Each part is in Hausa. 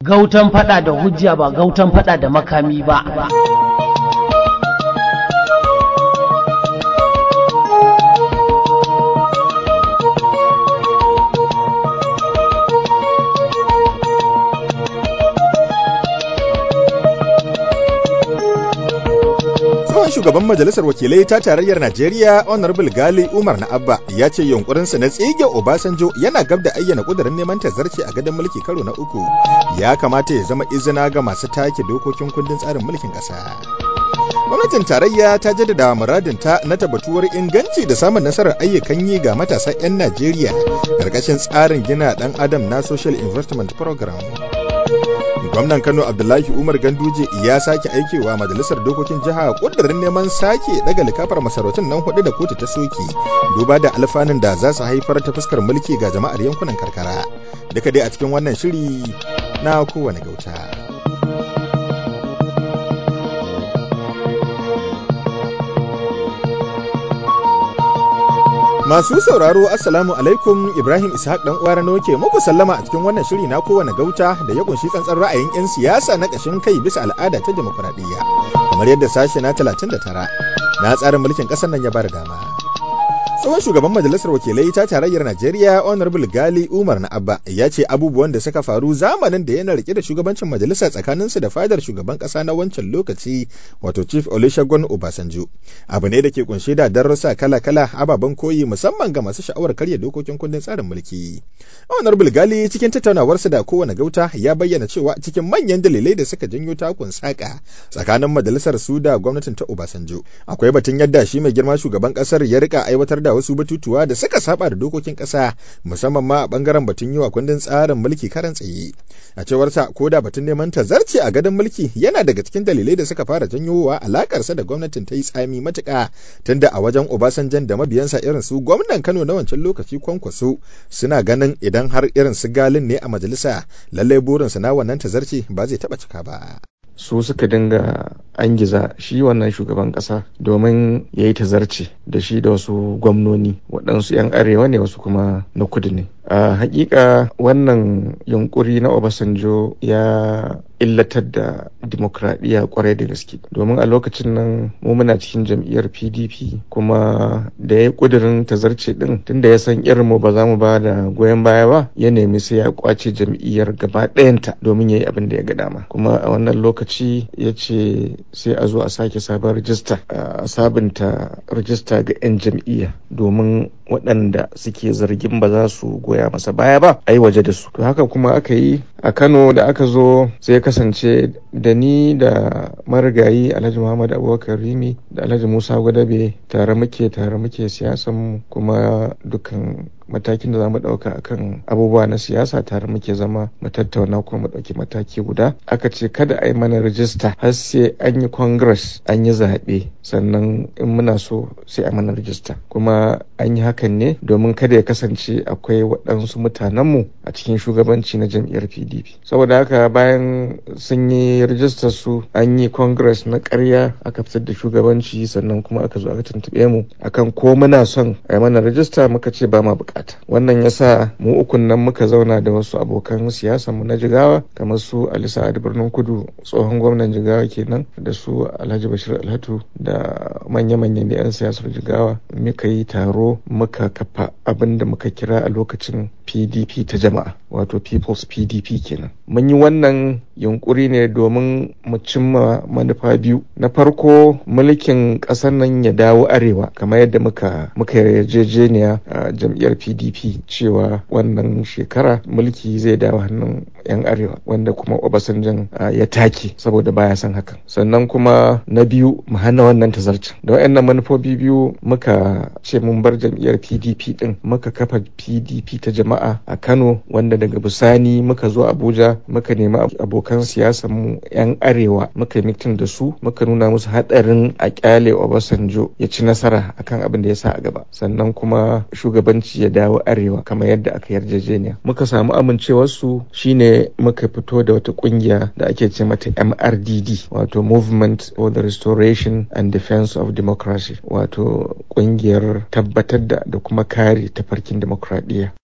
Gautan fada da hujja ba gautan fada da makami ba. Tsohon shugaban majalisar wakilai ta tarayyar Najeriya Honorable Gali Umar na Abba ya ce yunkurinsa na tsige Obasanjo yana gab da ayyana kudirin neman tazarci a gadon mulki karo na uku ya kamata ya zama izina ga masu take dokokin kundin tsarin mulkin ƙasa. Gwamnatin tarayya ta jaddada muradinta na tabbatuwar inganci da samun nasarar ayyukan yi ga matasa 'yan Najeriya ƙarƙashin tsarin gina ɗan adam na Social Investment Program. gwamnan kano abdullahi umar ganduje ya sake aikewa majalisar dokokin jiha kudirin neman sake daga likafar masarautun nan hudu da kotu ta soki duba da alfanun da za su haifar ta fuskar mulki ga jama'ar yankunan karkara duka dai a cikin wannan shiri na kowane gauta Masu sauraro Assalamu alaikum Ibrahim Ishaq dan uwa Rano ke muku sallama a cikin wannan shiri na kowane gauta da ya kunshi tsantsan ra'ayin 'yan siyasa na ƙashin kai bisa al'ada ta demokuraɗiyya kamar yadda sashe na 39 na tsarin mulkin ƙasar nan ya bada dama. tsohon shugaban majalisar wakilai ta tarayyar najeriya honorable gali umar na abba ya ce abubuwan da suka faru zamanin da yana rike da shugabancin majalisa tsakaninsu da fadar shugaban kasa na wancan lokaci wato chief olusegun obasanjo abu ne da ke kunshe da darussa kala-kala ababen koyi musamman ga masu sha'awar karya dokokin kundin tsarin mulki honorable gali cikin tattaunawarsa da kowane gauta ya bayyana cewa cikin manyan dalilai da suka janyo takun saka tsakanin majalisar su da gwamnatin ta obasanjo akwai batun yadda shi mai girma shugaban kasar ya rika aiwatar da wasu batutuwa da suka saba da dokokin ƙasa musamman ma a bangaren batun yi wa kundin tsarin mulki karan tsaye a cewar sa ko da batun neman tazarci a gadon mulki yana daga cikin dalilai da suka fara janyowa alakarsa da gwamnatin ta yi tsami matuƙa tunda a wajen obasanjan da mabiyansa irin su gwamnan kano na wancan lokaci kwankwaso suna ganin idan har irin su galin ne a majalisa lallai burinsa na wannan tazarci ba zai taɓa cika ba su suka dinga angiza shi wannan shugaban kasa domin ya yi tazarce da shi da wasu gwamnoni waɗansu 'yan arewa ne wasu kuma na kudu ne a hakika wannan yunkuri na obasanjo ya illatar da dimokuraɗiyya kwarai da gaske domin a lokacin nan mu muna cikin jam'iyyar pdp kuma da ya ƙudurin tazarce ɗin tunda ya san irin mu ba za mu ba da goyon baya ba ya nemi sai ya kwace jam'iyyar gaba ɗayanta domin ya yi abin da ya ga dama kuma a wannan lokaci ya ce sai a zo a sake sabon rijista a sabunta rijista ga 'yan jam'iyya domin waɗanda suke zargin ba za su goya masa baya ba a yi waje da su to haka kuma aka yi a kano da aka zo sai kasance da ni da marigayi alhaji muhammad abubakar rimi da alhaji musa gwadabe tare muke tare muke siyasan kuma dukan matakin da za mu ɗauka akan abubuwa na siyasa tare muke zama mu tattauna kuma mu ɗauki mataki guda aka ce kada a yi mana rijista har sai an yi congress an yi zaɓe sannan in muna so sai a mana rijista kuma an yi hakan ne domin kada ya kasance akwai waɗansu mutanenmu a cikin shugabanci na jam'iyyar pdp saboda haka bayan sun yi rijistar su an yi congress na ƙarya aka fitar da shugabanci sannan kuma aka zo aka tuntuɓe mu akan ko muna son a yi mana rijista muka ce ba ma buƙata bukata wannan ya sa mu ukun nan muka zauna da wasu abokan siyasa mu na jigawa kamar su ali sa'ad birnin kudu tsohon gwamnan jigawa kenan da su alhaji bashir alhatu da manya-manyan da 'yan siyasar jigawa muka yi taro muka kafa abin da muka kira a lokacin pdp ta jama'a wato people's pdp kenan mun yi wannan yunkuri ne domin mu cimma manufa biyu na farko mulkin ƙasar nan ya dawo arewa kamar yadda muka muka yarjejeniya a jam'iyyar pdp cewa wannan shekara mulki zai dawo hannun 'yan arewa wanda kuma obasanjan ya take saboda baya son hakan sannan kuma na biyu mu hana wannan tazarcin da wayannan manufofi biyu muka ce mun bar jam'iyyar pdp din muka kafa pdp ta jama'a a kano wanda daga bisani muka zo abuja muka nemi abokan siyasar mu 'yan arewa muka yi mitin da su muka nuna musu hadarin a kyale obasanjo ya ci nasara akan abin da ya sa a gaba sannan kuma shugabanci ya dawo arewa kamar yadda aka yarjejeniya muka samu amincewarsu shine muka fito da wata kungiya da ake ce mata mrdd wato movement for the restoration and defense of democracy wato kungiyar tabbatar da da kuma kare tafarkin demokradiyya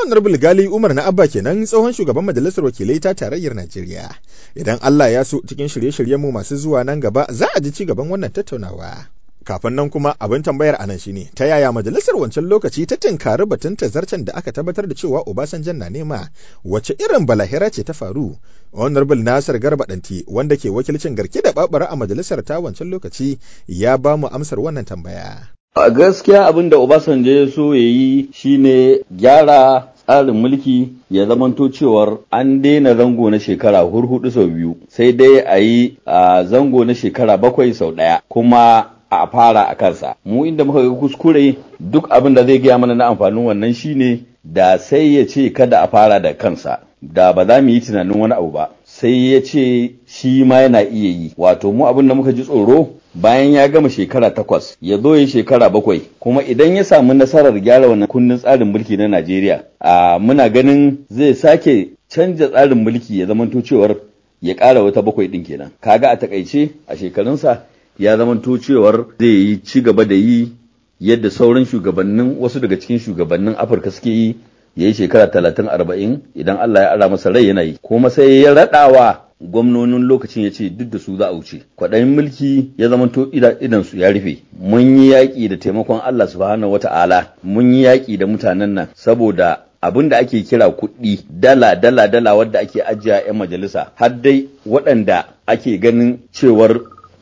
Honorable Gali Umar na Abba kenan tsohon shugaban majalisar wakilai ta tarayyar Najeriya. Idan Allah ya so cikin shirye-shiryenmu masu zuwa nan gaba za a ji ci gaban wannan tattaunawa. Kafin nan kuma abin tambayar anan shine ta yaya majalisar wancan lokaci ta tinkari batun tazarcen da aka tabbatar da cewa Obasanjan na nema wace irin balahira ce ta faru Honorable Nasir Garba Danti wanda ke wakilcin garke da babara a majalisar ta wancan lokaci ya ba mu amsar wannan tambaya. A gaskiya abin da Obasanjo ya so ya yi shine gyara tsarin mulki ya zamanto cewar an daina zango na shekara hurhudu sau biyu sai dai a yi a zango na shekara bakwai sau ɗaya kuma a fara a kansa mu inda muka ga kuskure duk abin da zai gaya mana na amfanin wannan shine da sai ya ce kada a fara da kansa da ba za mu yi tunanin wani abu ba sai ya ce shi ma yana iya yi wato mu abin da muka ji tsoro bayan ya gama shekara takwas ya zo ya shekara bakwai kuma idan ya samu nasarar gyara wannan kundin tsarin mulki na Najeriya a muna ganin zai sake canja tsarin mulki ya zamanto cewar ya ƙara wata bakwai ɗin kenan kaga a takaice a shekarunsa ya zamanto cewar zai yi ci gaba da yi yadda sauran shugabannin wasu daga cikin shugabannin Afirka suke yi ya yi shekara talatin arba'in idan Allah ya ara masa rai yana yi kuma sai ya raɗawa gwamnonin lokacin ya ce duk da su za a wuce kwaɗayin mulki ya zamanto idan su ya rufe mun yi yaƙi da taimakon Allah subhanahu wata'ala mun yi yaƙi da mutanen nan saboda abin da ake kira kuɗi dala dala dala wadda ake ajiya 'yan majalisa har dai waɗanda ake ganin cewar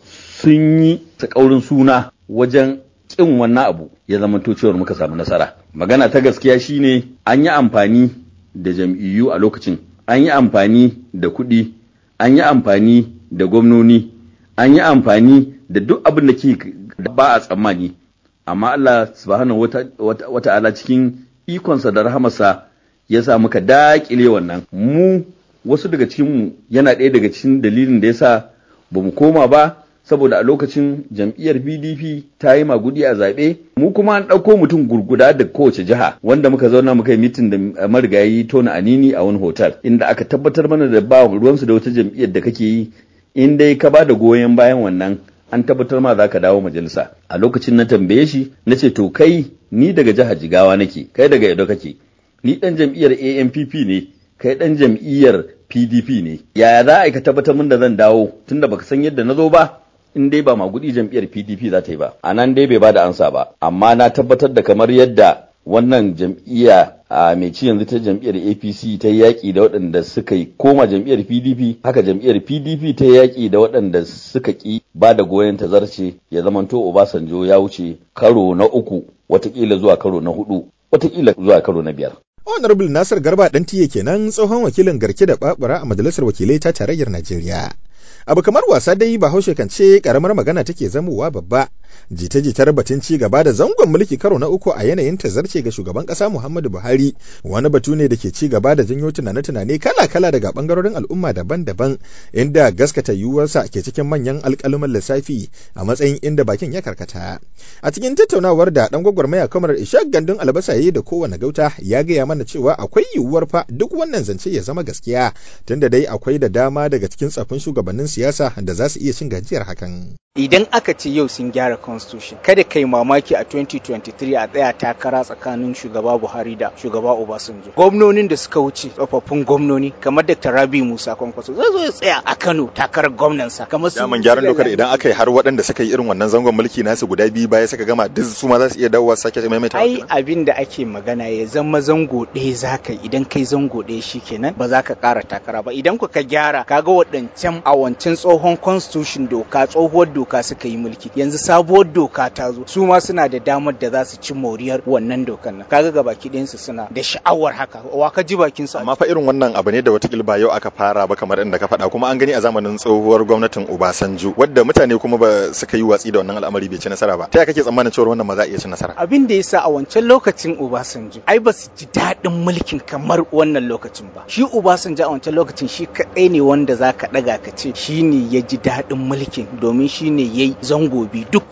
sun yi takaurin suna wajen ƙin wannan abu ya zamanto cewar muka samu nasara magana ta gaskiya shine an yi amfani da jam'iyyu a lokacin an yi amfani da kuɗi an yi amfani da gwamnoni an yi amfani da duk abin da ke ba a tsammani amma Allah subhanahu wata ala cikin ikonsa da rahamarsa ya sa muka daƙile wannan mu wasu daga cikinmu yana ɗaya daga cikin dalilin da ya sa ba mu koma ba saboda a lokacin jam'iyyar pdp ta yi magudi a zaɓe mu kuma an ɗauko mutum gurguda da kowace jiha wanda muka zauna muka yi mitin da marigayi tona anini a wani hotel inda aka tabbatar mana da ba ruwansu da wata jam'iyyar da kake yi in dai ka ba da goyon bayan wannan an tabbatar ma za ka dawo majalisa a lokacin na tambaye shi na ce to kai ni daga jihar jigawa nake kai daga edo kake ni ɗan jam'iyyar ampp ne kai ɗan jam'iyyar pdp ne yaya za a yi ka tabbatar min da zan dawo tunda baka san yadda na zo ba in dai ba magudi jam'iyyar PDP za ta yi ba a nan dai bai ba da ansa ba amma na tabbatar da kamar yadda wannan jam'iyya a mai ci yanzu ta jam'iyyar APC ta yi yaƙi da waɗanda suka yi koma jam'iyyar PDP haka jam'iyyar PDP ta yi yaƙi da waɗanda suka ƙi ba da goyon tazarce ya zamanto Obasanjo ya wuce karo na uku watakila zuwa karo na hudu watakila zuwa karo na biyar. Honorable Nasir Garba ɗan tiye kenan tsohon wakilin garke da babura a majalisar wakilai ta tarayyar Najeriya. abu kamar wasa dai bahaushe kan ce karamar magana take zamowa babba jita-jitar batun ci gaba da zangon mulki karo na uku a yanayin tazarce ga shugaban kasa Muhammadu Buhari wani batu ne da ke ci gaba da janyo tunane-tunane kala-kala daga bangarorin al'umma daban-daban inda gaskata yiwuwarsa ke cikin manyan alƙaluman lissafi a matsayin inda bakin ya karkata a cikin tattaunawar da dan gwagwarmaya kamar Ishaq Gandun albasa yayi da kowane gauta ya gaya mana cewa akwai yiwuwar fa duk wannan zance ya zama gaskiya tunda dai akwai da dama daga cikin tsafin shugabannin siyasa da za su iya cin gajiyar hakan idan aka ce yau sun gyara constitution kada kai mamaki a 2023 a tsaya takara tsakanin shugaba buhari da shugaba obasanjo gwamnonin da suka wuce tsofaffin gwamnoni kamar dr rabi musa kwankwaso zai zo ya tsaya a kano takarar gwamnansa kamar su daman gyaran dokar idan aka yi har waɗanda suka yi irin wannan zangon mulki nasu guda biyu baya suka gama duk su ma za su iya dawowa sake maimaita ai abin da ake magana ya zama zango ɗaya zaka idan kai zango ɗaya shikenan ba za ka ƙara takara ba idan ku ka gyara kaga waɗancan a wancan tsohon constitution doka tsohuwar doka suka yi mulki yanzu sabuwar doka ta zo su ma suna da damar da za su ci moriyar wannan dokan nan kaga ga baki ɗayansu suna da sha'awar haka wa ka ji bakin su amma fa irin wannan abu ne da watakila ba yau aka fara ba kamar inda ka faɗa kuma an gani a zamanin tsohuwar gwamnatin Obasanjo wadda mutane kuma ba suka yi watsi da wannan al'amari bai ci nasara ba ta yaya kake tsammanin cewa wannan ma za a iya ci nasara abin da yasa a wancan lokacin Obasanjo ai ba su ji daɗin mulkin kamar wannan lokacin ba shi Obasanjo a wancan lokacin shi kaɗai ne wanda za ka ɗaga ka ce shi ne ya ji daɗin mulkin domin shi ne ya yi zango biyu duk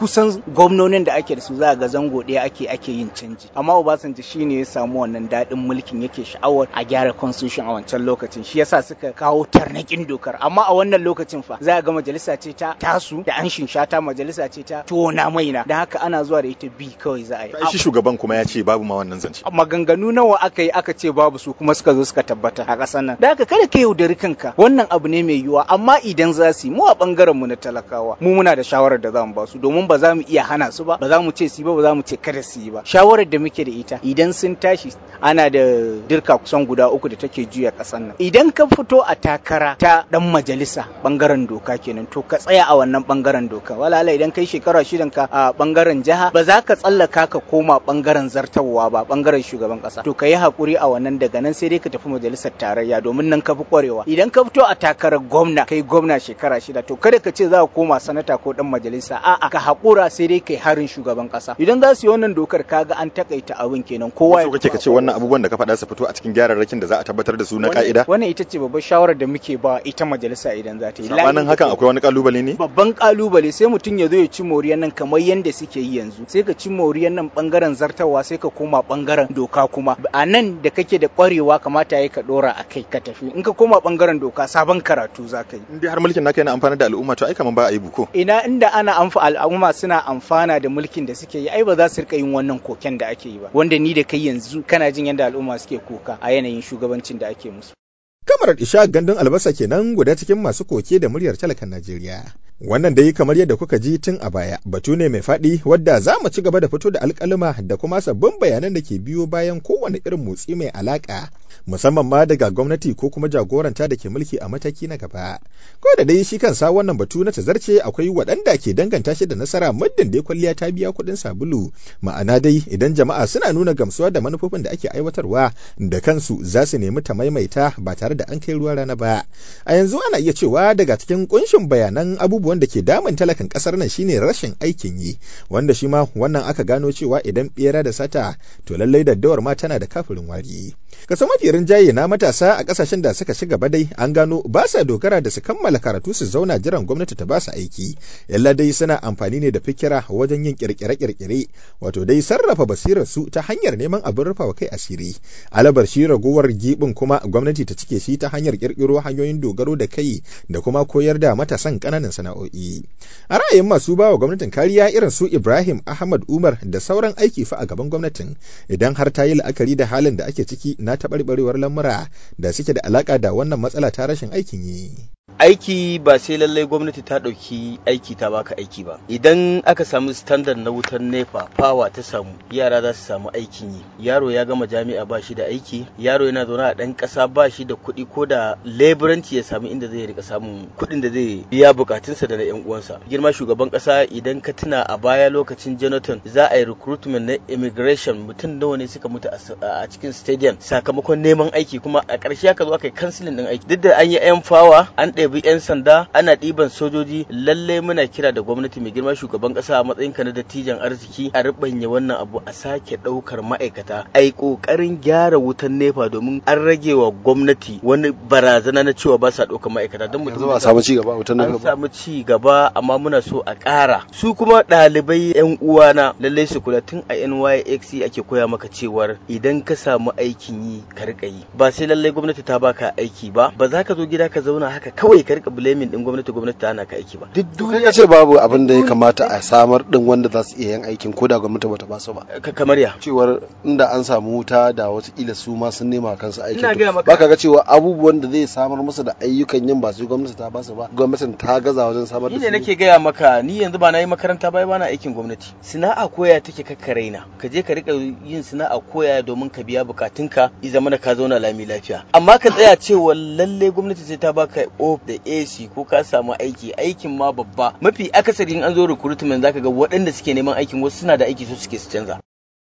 kusan gwamnonin da ake da su za ga zango ɗaya ake ake yin canji amma Obasanjo shine ya samu wannan daɗin mulkin yake sha'awar a gyara constitution a wancan lokacin shi yasa suka kawo tarnakin dokar amma a wannan lokacin fa za ga majalisa ce ta tasu da an shata majalisa ce ta tona maina da haka ana zuwa da ita bi kawai za a yi shi shugaban kuma ya ce babu ma wannan zance maganganu nawa aka yi aka ce babu su kuma suka zo suka tabbata a ƙasar nan da haka kada ka yaudari kanka wannan abu ne mai yiwuwa amma idan za su yi mu a bangaren mu na talakawa mu muna da shawarar da za mu ba su domin ba za mu iya hana su ba ba za mu ce su ba ba za mu ce kada su yi ba shawarar da muke da ita idan sun tashi ana da dirka kusan guda uku da take juya ƙasar nan idan ka fito a takara ta dan majalisa bangaren doka kenan to ka tsaya a wannan bangaren doka walala idan kai shekara shidan ka a bangaren jiha ba za ka tsallaka ka koma bangaren zartarwa ba bangaren shugaban kasa to ka yi hakuri a wannan daga nan sai dai ka tafi majalisar tarayya domin nan ka fi kwarewa idan ka fito a takarar gwamna kai gwamna shekara shida to kada ka ce za ka koma sanata ko dan majalisa a'a ka hakura sai dai kai harin shugaban kasa idan za su yi wannan dokar kaga an takaita abin kenan kowa ya kake ka ce wannan abubuwan da ka faɗa su fito a cikin gyararrakin da za a tabbatar da su na ka'ida wannan ita ce babbar shawarar da muke ba ita majalisa idan za ta yi sabanin hakan akwai wani kalubale ne babban kalubale sai mutum ya zo ya ci moriyar nan kamar yadda suke yi yanzu sai ka ci moriyar nan bangaren zartawa sai ka koma bangaren doka kuma a nan da kake da kwarewa kamata ya ka dora a kai ka tafi in ka koma bangaren doka sabon karatu za ka yi in dai har mulkin naka yana amfana da al'umma to ai kaman ba a yi buko ina inda ana amfa al'umma suna amfana da mulkin da suke yi ai ba za su rika yin wannan koken da ake yi ba wanda ni da kai yanzu kana jin yadda al'umma suke koka a yanayin shugabancin da ake musu Kamarar Isha gandun albasa kenan guda cikin masu koke da muryar talakan Najeriya. Wannan dai kamar yadda kuka ji tun a baya batu ne mai faɗi wadda za mu ci gaba da fito da alƙaluma da kuma sabbin bayanan da ke biyo bayan kowane irin motsi mai alaƙa musamman ma daga gwamnati ko kuma jagoranta da ke mulki a mataki na gaba. Ko da dai shi kansa wannan batu na tazarce akwai waɗanda ke danganta shi da nasara muddin dai kwalliya ta biya kuɗin sabulu ma'ana dai idan jama'a suna nuna gamsuwa da manufofin da ake aiwatarwa da kansu za su nemi ta maimaita ba tare da an kai ruwa rana ba. A yanzu ana iya cewa daga cikin kunshin bayanan abubuwan da ke damun talakan kasar nan shine rashin aikin yi wanda shi ma wannan aka gano cewa idan bera da sata to lallai daddawar ma tana da kafirin wari. Kaso mafi rinjaye na matasa a kasashen da suka shiga badai an gano ba sa dogara da su kammala karatu su zauna jiran gwamnati ta ba su aiki. Yalla dai suna amfani ne da fikira wajen yin kirkire-kirkire wato dai sarrafa basirar su ta hanyar neman abin rufawa kai asiri. Alabar shi ragowar gibin kuma gwamnati ta cike shi ta hanyar kirkiro hanyoyin dogaro da kai da kuma koyar da matasan ƙananan sana'o'i. A ra'ayin masu bawa gwamnatin kariya irin su Ibrahim Ahmad Umar da sauran aiki fa a gaban gwamnatin idan har ta yi la'akari da halin da ake ciki na taɓarɓarewar lamura da suke da alaƙa da wannan matsala ta rashin aikin yi. aiki ba sai lallai gwamnati ta ɗauki aiki ta baka aiki ba idan aka samu standard na wutar nepa fawa ta samu yara za su samu aikin yi yaro ya gama jami'a ba shi da aiki yaro yana zaune a ɗan ƙasa ba shi da kuɗi ko da leburanci ya samu inda zai rika samun kuɗin da zai biya bukatunsa da na yan uwansa girma shugaban ƙasa idan ka tuna a baya lokacin jonathan za a yi recruitment na immigration mutum nawa ne suka mutu a cikin stadium sakamakon neman aiki kuma a ƙarshe aka zo aka yi kansilin ɗin aiki duk da an yi yan fawa an ɗaya ɗebi 'yan sanda ana ɗiban sojoji lalle muna kira da gwamnati mai girma shugaban ƙasa a matsayin ka na dattijan arziki a ribanya wannan abu a sake ɗaukar ma'aikata a yi ƙoƙarin gyara wutan nefa domin an rage wa gwamnati wani barazana na cewa ba sa ɗaukar ma'aikata don mutum a samu ci gaba wutan an samu ci gaba amma muna so a ƙara su kuma ɗalibai 'yan uwana lalle su kula tun a NYXC ake koya maka cewar idan ka samu aikin yi ka riƙa yi ba sai lallai gwamnati ta baka aiki ba ba za ka zo gida ka zauna haka kawai kawai ka rika blaming din gwamnati gwamnati ta hana ka aiki ba duk duniya ce babu abin da ya kamata a samar din wanda za su iya yin aikin ko da gwamnati bata ba su ba kamar ya cewar inda an samu wuta da watakila su ma sun nema kansu aikin Ina gaya maka- ba ka ga cewa abubuwan da zai samar musu da ayyukan yin ba su gwamnati ta ba su ba gwamnatin ta gaza wajen samar da ni su ne nake gaya maka ni yanzu ba na yi makaranta ba ba na aikin gwamnati sana'a koya take kakka raina ka je ka rika yin sana'a koya domin ka biya bukatunka i zama ka zauna lami lafiya amma ka tsaya cewa lalle gwamnati sai ta baka of da AC ko ka samu aiki aikin ma babba mafi akasari in an zo recruitment zaka ga waɗanda suke neman aikin wasu suna da aiki su suke su canza A wannan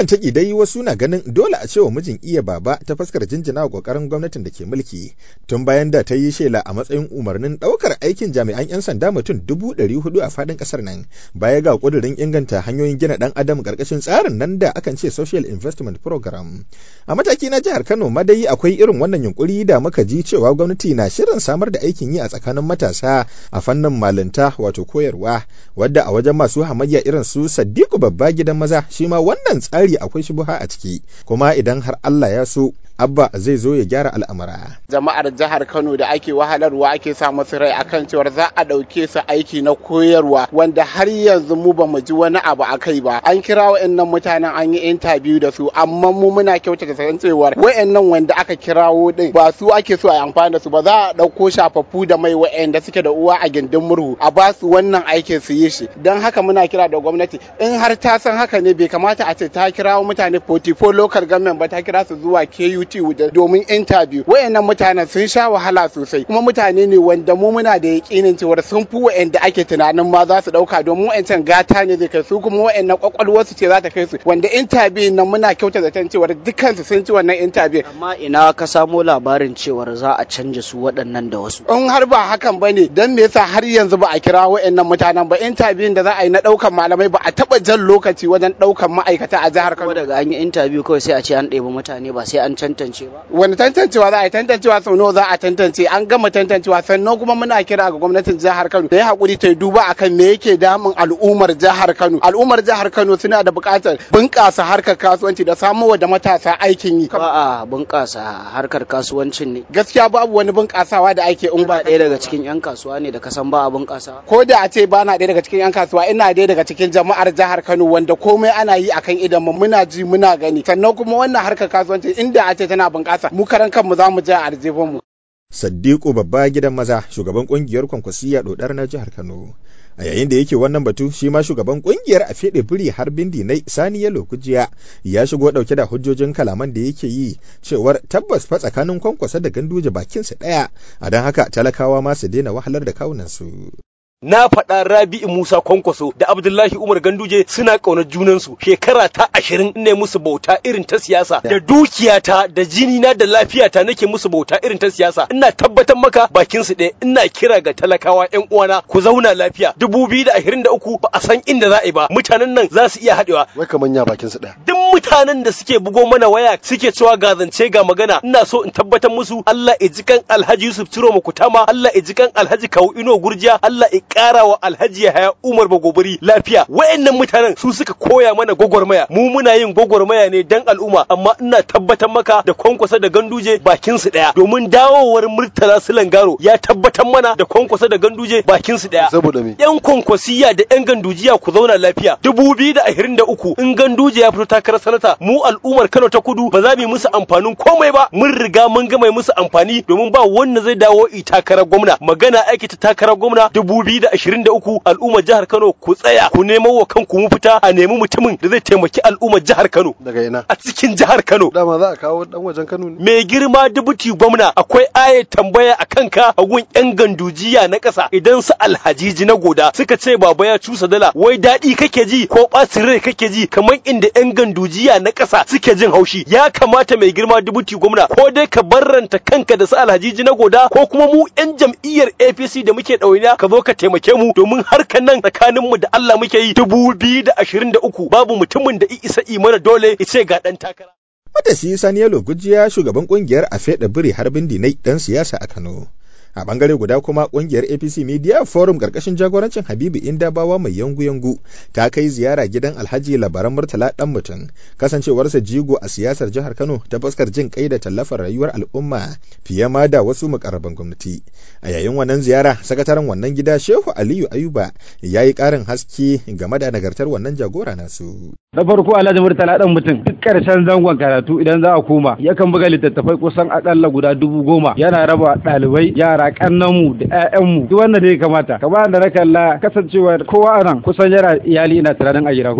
wannan taki dai wasu na ganin dole a cewa mijin iya baba ta fuskar jinjina wa kokarin gwamnatin da ke mulki tun bayan da ta yi shela a matsayin umarnin daukar aikin jami'an 'yan sanda mutum dubu ɗari hudu a faɗin ƙasar nan baya ga ƙudurin inganta hanyoyin gina ɗan adam ƙarƙashin tsarin nan da akan ce social investment program a mataki na jihar kano ma dai akwai irin wannan yunkuri da muka ji cewa gwamnati na shirin samar da aikin yi a tsakanin matasa a fannin malinta wato koyarwa wadda a wajen masu hamayya irin su Sadiku babba gidan maza shi ma wannan tsari akwai shubuha a ciki kuma idan har Allah ya so abba zai zo ya gyara al'amura. jama'ar jihar kano da ake wahalarwa ake sa masu rai akan cewar za a ɗauke su aiki na koyarwa wanda har yanzu mu ba mu ji wani abu a kai ba an kira wa'annan mutanen an yi interview da su amma mu muna kyautata san cewar wa'annan wanda aka kirawo din ba su ake so a amfani da su ba za a ɗauko shafaffu da mai wa'anda suke da uwa a gindin murhu a ba su wannan aikin su yi shi don haka muna kira da gwamnati in har ta san haka ne bai kamata a ce ta kirawo mutane 44 local government ba ta kira su zuwa KUT domin interview wayannan mutanen sun sha wahala sosai kuma mutane ne wanda mu muna da yakinin cewa sun fi wayanda ake tunanin ma za su dauka domin wayancan gata ne zai kai su kuma wayannan kwakwalwar su ce za ta kai su wanda interview nan muna kyauta zaton cewa dukkan su sun ci wannan interview amma ina ka samo labarin cewar za a canja su waɗannan da wasu in har ba hakan bane dan me yasa har yanzu ba a kira wayannan mutanen ba interview da za a yi na daukan malamai ba a taba jan lokaci wajen daukan ma'aikata a jihar Kano daga an yi interview kawai sai a ce an ɗebi mutane ba sai an tantance ba wani tantancewa za a yi tantancewa sau nawa za a tantance an gama tantancewa sannan kuma muna kira ga gwamnatin jihar Kano da ya hakuri ta duba akan me yake damun al'ummar jihar Kano al'ummar jihar Kano suna da buƙatar bunƙasa harkar kasuwanci da samowa da matasa aikin yi ba a bunƙasa harkar kasuwancin ne gaskiya babu wani bunƙasawa da ake in ba ɗaya daga cikin 'yan kasuwa ne da ka san ba a bunƙasa ko da a ce ba na ɗaya daga cikin 'yan kasuwa ina ɗaya daga cikin jama'ar jihar Kano wanda komai ana yi akan idan mu muna ji muna gani sannan kuma wannan harkar kasuwanci inda a ce tana bunƙasa mu karan kanmu za mu je a mu. Saddiƙo babba gidan maza shugaban ƙungiyar kwankwasiya ɗodar na jihar Kano. A yayin da yake wannan batu shi ma shugaban ƙungiyar a feɗe biri har bindi na Sani Yalo Kujiya ya shigo ɗauke da hujjojin kalaman da yake yi cewar tabbas fa tsakanin kwankwasa da ganduje bakinsa ɗaya a don haka talakawa ma su daina wahalar da kawunansu. na faɗa Rabi'u Musa Kwankwaso da Abdullahi Umar Ganduje suna ƙaunar junansu shekara ta ashirin ne musu bauta irin ta siyasa da dukiyata da jini na da lafiyata nake musu bauta irin ta siyasa ina tabbatar maka bakin su ɗaya ina kira ga talakawa ƴan uwana ku zauna lafiya dubu biyu da ashirin da uku ba a san inda za a yi ba mutanen nan za su iya haɗewa. Wai kaman ya bakin su ɗaya. Duk mutanen da suke bugo mana waya suke cewa ga zance ga magana ina so in tabbatar musu Allah ya ji kan Alhaji Yusuf Ciro Makutama Allah ya ji kan Alhaji Kawu Ino Gurjiya Allah ya ƙara wa Alhaji Yahaya Umar Bagobiri lafiya wayannan mutanen su suka koya mana gwagwarmaya mu muna yin gwagwarmaya ne dan al'umma amma ina tabbatar maka da kwankwasa da ganduje bakin su daya domin dawowar Murtala Sulangaro ya tabbatar mana da kwankwasa da ganduje bakin su daya saboda me yan kwankwasiya da yan gandujiya ku zauna lafiya dubu biyu da ashirin da uku in ganduje ya fito takarar sanata mu al'ummar Kano ta kudu ba za mu yi musu amfanin komai ba mun riga mun gama musu amfani domin ba wanda zai dawo i takarar gwamna magana aiki ta takarar gwamna dubu biyu da ashirin da uku al'ummar jihar Kano ku tsaya ku nemo wa kanku mu fita a nemi mutumin da zai taimaki al'ummar jihar Kano daga ina a cikin jihar Kano dama za a kawo dan wajen Kano ne mai girma dubuti gwamna akwai ayat tambaya a kanka a gun yan gandujiya na ƙasa idan su alhajiji na goda suka ce baba ya cusa dala wai daɗi kake ji ko ɓacin rai kake ji kamar inda yan gandujiya na ƙasa suke jin haushi ya kamata mai girma dubuti gwamna ko dai ka barranta kanka da su alhajiji na goda ko kuma mu yan jam'iyyar APC da muke ɗauniya ka zo ka taimake mu domin harkan nan tsakanin mu da Allah muke yi dubu biyu da ashirin da uku babu mutumin da isa imana dole ya ce ga ɗan takara. Matashi Sani Yalo Gujiya shugaban kungiyar a feɗa biri harbin dinai ɗan siyasa a Kano. a bangare guda kuma kungiyar apc media forum karkashin jagorancin habibu indabawa mai yangu-yangu ta kai ziyara gidan alhaji labaran murtala dan mutum kasancewarsa jigo a siyasar jihar kano ta fuskar jin kai da tallafar rayuwar al'umma fiye ma da wasu mukarraban gwamnati a yayin wannan ziyara sakataren wannan gida shehu aliyu ayuba ya yi karin haske game da nagartar wannan jagora nasu na farko alhaji murtala dan mutum duk karshen zangon karatu idan za a koma yakan buga littattafai kusan akalla guda dubu goma yana raba ɗalibai yara yara kannanmu da ƴaƴanmu duk wanda ne kamata kamar da na kalla kasancewa kowa a nan kusan yana iyali ina tunanin a gida ko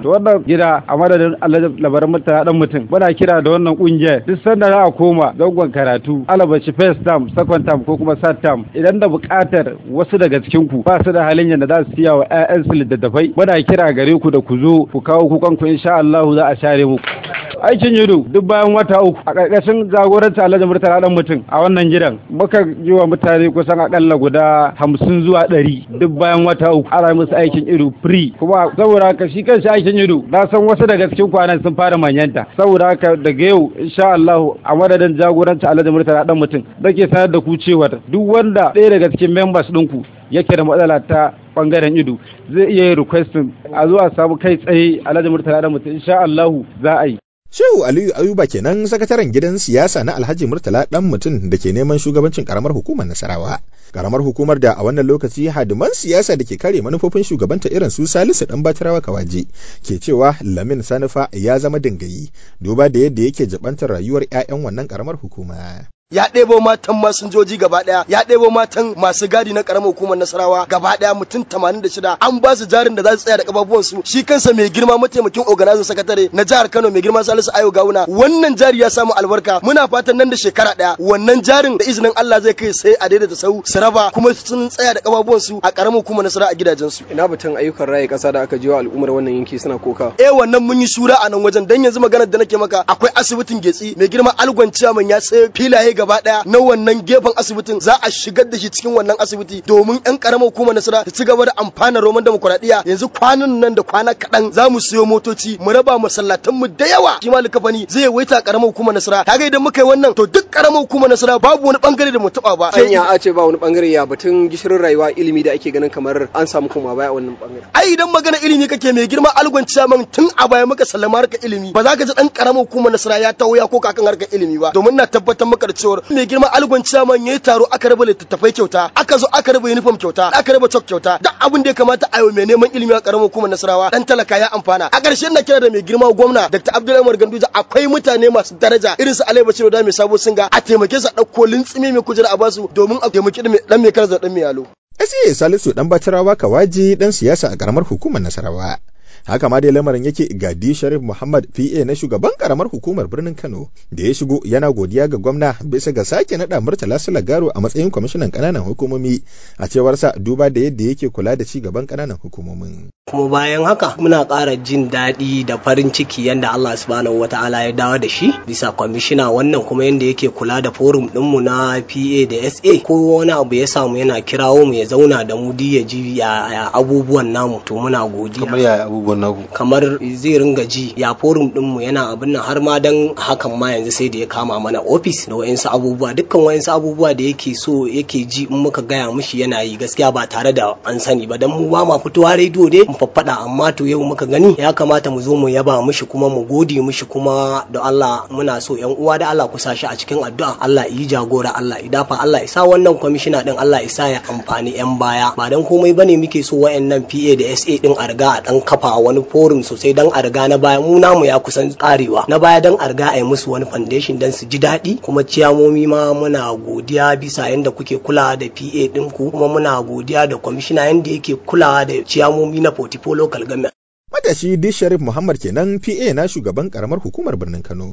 da wannan gida a madadin alhaji labaran mutane dan mutum muna kira da wannan kungiyar duk sanda za a koma zangon karatu alabashi first term second term ko kuma third term idan da buƙatar wasu daga cikin ku ba su da halin yadda za su siya wa 'ya'yansu littattafai muna kira gare ku da ku zo ku kawo kukan ku insha Allah za a share muku aikin yudu duk bayan wata uku a ƙarƙashin jagoranci alhaji murtala dan mutum a wannan gidan muka yi wa mutane kusan akalla guda hamsin zuwa ɗari duk bayan wata uku ana musu aikin ido free kuma saboda haka shi kanshi aikin ido na san wasu daga cikin kwanan sun fara manyanta saboda haka daga yau insha Allah a madadin jagoranci alhaji murtala dan mutum nake sanar da ku cewa duk wanda ɗaya daga cikin members ɗinku yake da matsala ta bangaren ido zai iya yin requesting a zuwa samu kai tsaye alhaji murtala dan mutum insha Allah za a yi Shehu Aliyu Ayuba kenan sakataren gidan siyasa na Alhaji Murtala dan mutum da ke neman shugabancin karamar hukumar Nasarawa. Karamar hukumar da a wannan lokaci hadiman siyasa da ke kare manufofin shugabanta irin su Salisu dan Batirawa Kawaje ke cewa Lamin Sanufa ya zama dingayi duba da yadda yake jabantar rayuwar 'ya'yan wannan karamar hukuma. ya ɗebo matan masinjoji gaba ɗaya ya ɗebo matan masu gadi na ƙaramar hukumar nasarawa gaba ɗaya mutum tamanin da shida an ba su jarin da za su tsaya da ƙafafuwan su shi kansa mai girma mataimakin organizer sakatare na jihar kano mai girma salisu ayo gawuna wannan jari ya samu albarka muna fatan nan da shekara ɗaya wannan jarin da izinin allah zai kai sai a daidaita sau su raba kuma sun tsaya da ƙafafuwan su a ƙaramar hukumar nasara a gidajen su ina batun ayyukan raye ƙasa da aka jiwa al'ummar wannan yanki suna koka eh wannan mun yi shura a nan wajen dan yanzu maganar da nake maka akwai asibitin getsi mai girma algon ciyaman ya sai filaye gaba daya na wannan gefen asibitin za a shigar da shi cikin wannan asibiti domin yan karamar hukumar nasara ta ci gaba da amfana roman demokuraɗiyya yanzu kwanan nan da kwana kaɗan za mu siyo motoci mu raba masallatan mu da yawa shi ma likafani zai waita karamar hukumar nasara kaga idan muka yi wannan to duk karamar hukumar nasara babu wani bangare da mu taba ba anya a ce ba wani bangare ya batun gishirin rayuwa ilimi da ake ganin kamar an samu kuma baya a wannan bangare ai idan magana ilimi kake mai girma algon ciyaman tun a baya muka sallama harkar ilimi ba za ka ji dan karamar hukumar nasara ya taho ya koka kan harkar ilimi ba domin na tabbatar maka da cewa mai girma algon ciyaman yayi taro aka raba littattafai kyauta aka zo aka raba uniform kyauta aka raba chalk kyauta duk abin da ya kamata a yi mai neman ilimi a karamar hukumar nasarawa dan talaka ya amfana a ƙarshe na kira da mai girma gwamna dr abdullahi umar ganduja akwai mutane masu daraja irin su alai bashir da mai sabo singa a taimake su a ɗauko lintsimi mai kujera a basu domin a taimaki dan mai karza dan mai yalo SA Salisu dan Batirawa Kawaji dan siyasa a karamar hukumar Nasarawa. haka ma dai lamarin yake gadi sharif muhammad pa na shugaban karamar hukumar birnin kano da ya shigo yana godiya ga gwamna bisa ga sake naɗa murtala garo a matsayin kwamishinan ƙananan hukumomi a cewarsa duba da yadda yake kula da ci gaban ƙananan hukumomin kuma bayan haka muna ƙara jin daɗi da farin ciki yadda Allah subhanahu wa ta'ala ya dawo da shi bisa kwamishina wannan kuma yadda yake kula da forum ɗinmu na PA da SA ko wani abu ya samu yana kirawo mu ya zauna da mu ya ji ya abubuwan namu to muna godiya kamar yaya abubuwan naku kamar zai ringa ji ya forum ɗinmu yana abin nan har ma dan hakan ma yanzu sai da ya kama mana ofis da wayansu abubuwa dukkan wayansu abubuwa da yake so yake ji in muka gaya mishi yana yi gaskiya ba tare da an sani ba dan mu ba ma fitowa rediyo dai mu faffada amma to yau muka gani ya kamata mu zo mu yaba mishi kuma mu gode mishi kuma da Allah muna so yan uwa da Allah ku sa shi a cikin addu'a Allah yi jagora Allah ya dafa Allah ya sa wannan kwamishina din Allah ya sa ya amfani yan baya ba dan komai bane muke so wayannan PA da SA din a riga a dan kafa wani forum sosai dan a riga na baya mu namu ya kusan karewa na baya dan a riga a yi musu wani foundation dan su ji daɗi kuma ciyamomi ma muna godiya bisa yanda kuke kula da PA ɗinku kuma muna godiya da kwamishina yanda yake kulawa da ciyamomi na Portifo Local Government. Matashi Dish Sharif Muhammad kenan PA na shugaban karamar hukumar birnin Kano.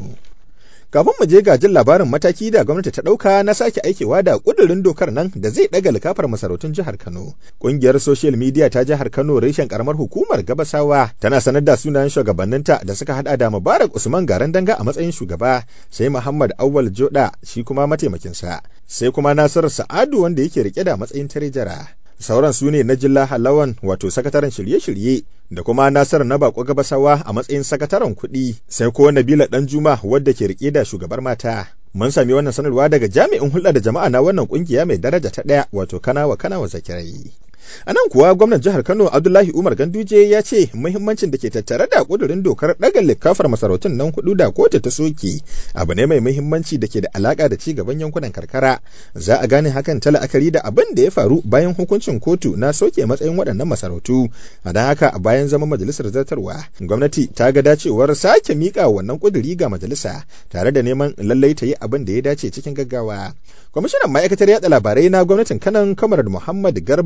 Kafin mu je gajin labarin mataki da gwamnati ta ɗauka na sake aikewa da ƙudurin dokar nan da zai ɗaga likafar masarautun jihar Kano. Ƙungiyar social media ta jihar Kano reshen karamar hukumar Gabasawa tana sanar da sunayen shugabanninta da suka hada da Mubarak Usman Garan Danga a matsayin shugaba, sai Muhammad Awwal Joda shi kuma mataimakinsa, sai kuma Nasir Sa'adu wanda yake rike da matsayin tarejara. sauran su ne na jilla halawan wato sakataren shirye-shirye da kuma nasar na bako gabasawa a matsayin sakataren kuɗi sai ko nabila dan juma wadda ke rike da shugabar mata mun sami wannan sanarwa daga jami'in hulɗa da jama'a na wannan kungiya mai daraja ta ɗaya wato kanawa kanawa zakirai A nan kuwa gwamnan jihar Kano Abdullahi Umar Ganduje ya ce muhimmancin da ke tattare da kudurin dokar ɗaga likafar masarautun nan hudu da kotu ta soke abu ne mai muhimmanci da ke da alaka da ci gaban yankunan karkara. Za a gane hakan ta la'akari da abin da ya faru bayan hukuncin kotu na soke matsayin waɗannan masarautu. A don haka bayan zama majalisar zartarwa, gwamnati ta ga dacewar sake miƙa wannan kuduri ga majalisa tare da neman lallai ta yi abin da ya dace cikin gaggawa. Kwamishinan ma'aikatar yaɗa labarai na gwamnatin Kanan Kamar Muhammad Garba cikin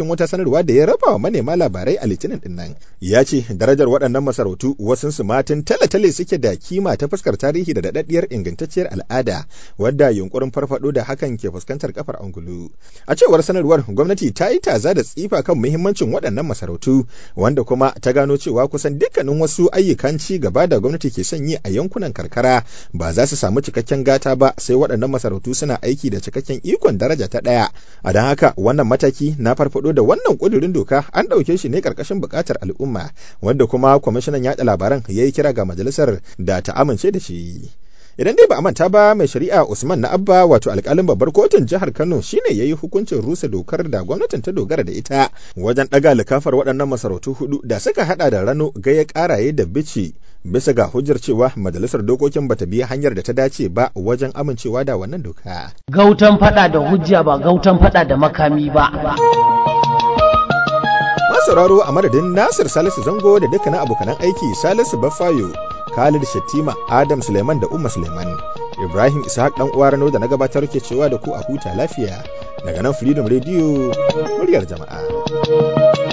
cikin wata sanarwa da ya raba wa manema labarai a litinin din nan ya ce darajar waɗannan masarautu wasun su matan tale-tale suke da kima ta fuskar tarihi da daɗaɗɗiyar ingantacciyar al'ada wadda yunkurin farfaɗo da hakan ke fuskantar kafar angulu a cewar sanarwar gwamnati ta yi taza da tsifa kan muhimmancin waɗannan masarautu wanda kuma ta gano cewa kusan dukkanin wasu ayyukan ci gaba da gwamnati ke son yi a yankunan karkara ba za su samu cikakken gata ba sai waɗannan masarautu suna aiki da cikakken ikon daraja ta ɗaya a don haka wannan mataki na farfado da wannan ƙudurin doka an ɗauke shi ne ƙarƙashin buƙatar al'umma wanda kuma kwamishinan yaɗa labaran ya yi kira ga majalisar da ta amince da shi idan dai ba a manta ba mai shari'a usman na abba wato alkalin babbar kotun jihar kano shine ya yi hukuncin rusa dokar da gwamnatin ta dogara da ita wajen ɗaga likafar waɗannan masarautu hudu da suka hada da rano gaya karaye da bici bisa ga hujjar cewa majalisar dokokin bata biya hanyar da ta dace ba wajen amincewa da wannan doka gautan fada da hujja ba gautan fada da makami ba sauraro a madadin Nasir Salisu Zango da dukkanin abokanan aiki Salisu Baffayo, Khalid Shattima, Adam Suleiman da Umma Suleiman. Ibrahim Ishaq dan uwa Rano da na gabatar ke cewa da ku a huta lafiya daga nan Freedom Radio muryar jama'a.